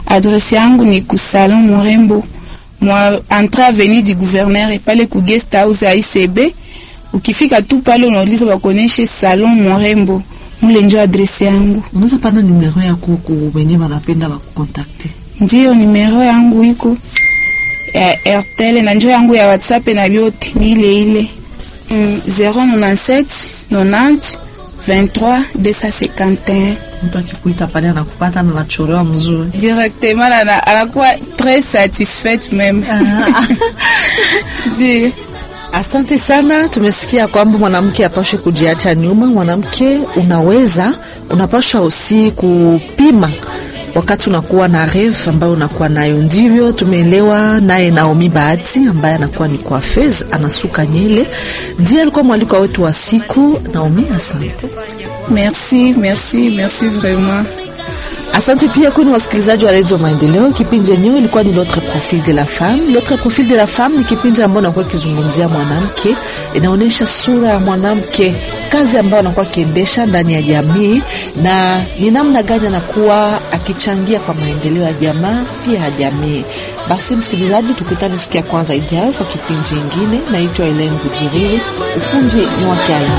Adresi yangu ni ku Salon Murembo mwa entrée avenue du gouverneur pale ku guest house ya ICB. Ukifika tu pale unauliza wakoneshe Salon Murembo, mule njo adresi yangu. Unaweza pana numero yako ku wenye wanapenda wakukontakte. Ndiyo numero yangu iko ya Airtel na njo yangu ya WhatsApp na vyote ni ile ile. Mm, 097 90 23 251 Mtu akikuita pale anakupata na anachorewa mzuri. directement ana- anakuwa très satisfaite même Ndiyo. Asante sana. Tumesikia kwamba mwanamke apashe kujiacha nyuma. Mwanamke unaweza, unapasha usi kupima wakati unakuwa na reve ambayo unakuwa nayo. Ndivyo tumeelewa naye Naomi Bahati ambaye anakuwa ni coiffeuse, anasuka nyele, ndiye alikuwa mwalikwa wetu wa siku. Naomi, asante. merci merci merci vraiment Asante pia kwenu wasikilizaji wa redio Maendeleo. Kipindi yenyewe ilikuwa ni L'autre profil de la femme. L'autre profil de la femme ni kipindi ambayo inakuwa ikizungumzia mwanamke, inaonyesha sura ya mwanamke, kazi ambayo anakuwa akiendesha ndani ya jamii, na ni namna gani anakuwa akichangia kwa maendeleo ya jamaa pia ya jamii. Basi msikilizaji, tukutane siku ya kwanza ijayo kwa kipindi ingine. Naitwa Elen Bujiriri, ufundi ni wake Aina.